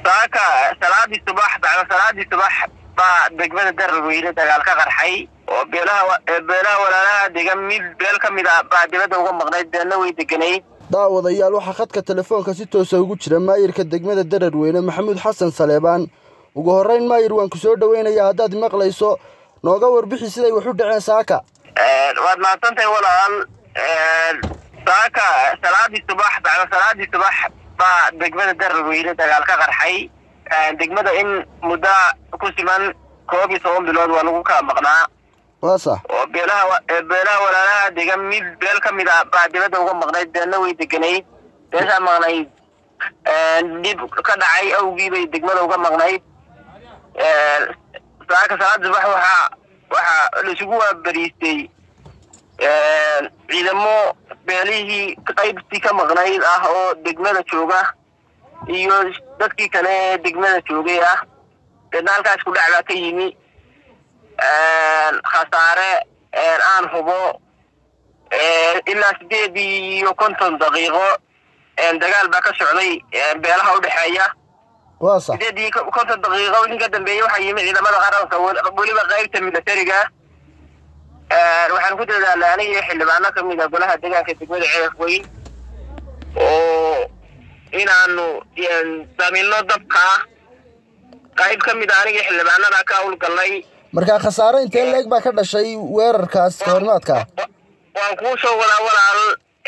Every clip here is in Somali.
saaka salaadii subax bacda salaadii subax baa degmada dararweyne dagaal ka qarxay oo beelaha beelaha walaalaha degan mid beel ka mid a baa dibadda uga maqnayd beelna way deganayd daawadayaal waxaa khadka telefoonka si toosa ugu jira maayirka degmada dararweyne maxamuud xasan saleebaan ugu horrayn maayir waan ku soo dhoweynayaa haddaad maqlayso nooga warbixi siday wax u dhaceen saaka waad mahadsantahay walaal saaka salaadii subax bacda salaadii subax baa degmada dararweyne dagaal ka qarxay degmada in muddo ku siman koob iyo toban bilood waa lagu kala maqnaa waa sax oo beelaha beelaha walaalaha degan mid beel ka mid a baa dibadda uga maqnayd beelna way deganayd beeshaa maqnayd dhib ka dhacay awgii bay degmada uga maqnayd saaka salaada subax waxaa waxaa laisugu waabariistay ciidamo beelihii qaybtii ka maqnayd ah oo degmada jooga iyo dadkii kale ee degmada joogay ah deedna halkaas ku dhac baa ka yimi khasaare aan hubo ilaa sideed iyo konton daqiiqo dagaal baa ka socday beelaha udhexeeya waa sax sideed iyo konton daqiiqo wixii ka dambeeyey waxaa yimi ciidamada qaranka weliba qaybta militariga waxaan ku dadaalay aniga iyo xildhibaano ka mid a golaha deegaanka degmada ceelaf weyn oo inaanu damino dabka qayb ka mid a aniga iyo xildhibaanada ka hawlgalnay markaa khasaare intee leeg baa ka dhashay weerarkaas kahormaadka waan kuu soo wadaa walaal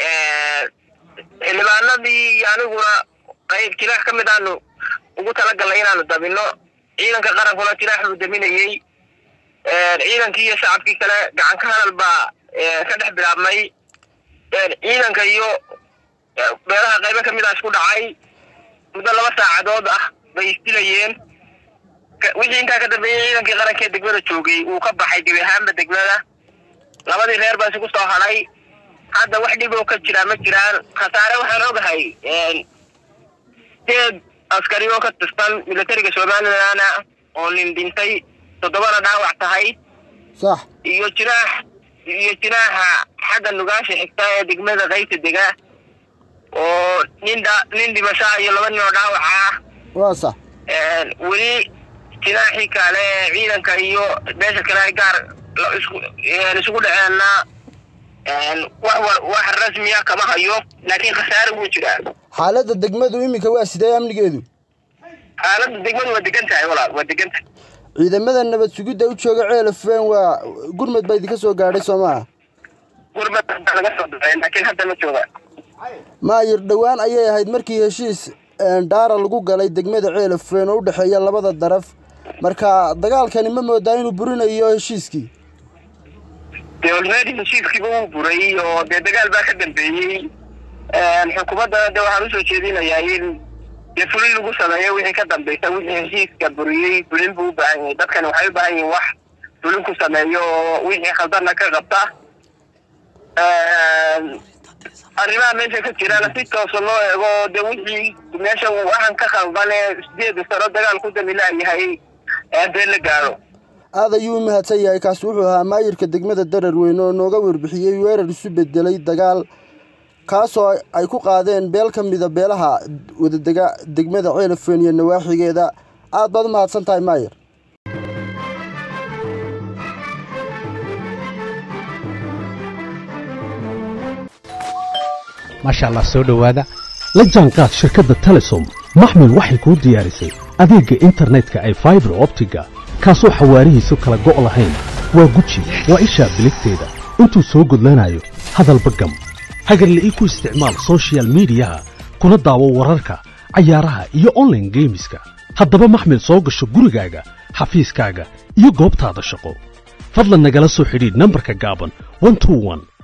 xildhibaanadii iyo aniguna qayb jilaax ka mid aanu ugu talagalnay inaanu dabino ciidanka qarankuna jilaax buu daminayey ciidankii iyo shacabkii kale gacan ka hadal baa ka dhex bilaabmay ciidanka iyo beelaha qaybo ka mid a isku dhacay muddo laba saacadood ah bay isdilayeen wixii intaa ka dambeeyey ciidankii qarankee degmada joogay uu ka baxay gebi ahaanba degmada labadii reer baa isugu soo hadhay hadda wax dhib oo ka jiraa ma jiraan khasaare waxaan ogahay sideed askari oo ka tirsan militariga somalilan oo nin dhintay toddobana dhaawac tahay sax iyo jinaax iyo jinaaxa xagga nugaasha xigta ee degmada qaybta dega oo nin dha nin dhimashaa iyo laba nin oo dhaawaca ah waa sax weli jinaaxii kale ciidanka iyo beesha kale ay gaar isugu dhaceenna wax wax rasmiya kama hayo laakiin khasaare wuu jiraa xaaladda degmadu iminka waa sidee amnigeedu xaaladda degmadu waa degan tahay walaal waa degan tahay ciidamada nabad sugidda u jooga ceelafeen waa gurmad baa idinka soo gaadhay soo maaha gurmad baa laga soo baxay laakiin hadda ma jooga maayir dhowaan ayay ahayd markii heshiis dhaara lagu galay degmada ceelafeen oo u dhexeeya labada daraf marka dagaalkani ma moodaa inuu burinayo heshiiskii dee olmedi heshiiskiiba wuu buray oo dee dagaal baa ka dambeeyey xukuumaddana de waxaan usoo jeedinayaa in dee fulin lagu sameeyo wixii ka dambeysa wixii heshiiska buriyey fulin buu u baahan yahay dadkani waxay u baahan yihin wax fulin ku sameeyo oo wixii khaldanna ka qabta arrimaha meesha ka jirana si toosa loo eego dee wixii meesha waxaan ka khaldan ee sideeda sano dagaal ku damilaayahay dee la gaaro aad ayuu u mahadsan yahay kaasi wuxuu ahaa maayirka degmada dararweyne oo nooga warbixiyey weerar isu bedelay dagaal kaasoo ay ku qaadeen beel ka mida beelaha wadadega degmada ceelafeen iyo nawaaxigeeda aad baad u mahadsan tahay maayir maasha allah soo dhowaada la jaanqaad shirkadda telesom maxmil waxay kuu diyaarisay adeegga internetka ay faibar optiga kaasoo xawaarihiisu kala go' lahayn waa guji waa ishaa biligteeda intuu soo gudlanayo hadalba gam hagarle ii ku isticmaal sochial midiyaha kuna daawo wararka cayaaraha iyo onlaine geemiska haddaba maxmil soo gasho gurigaaga xafiiskaaga iyo goobtaada shaqo fadlan nagala soo xidhiidh nambarka gaaban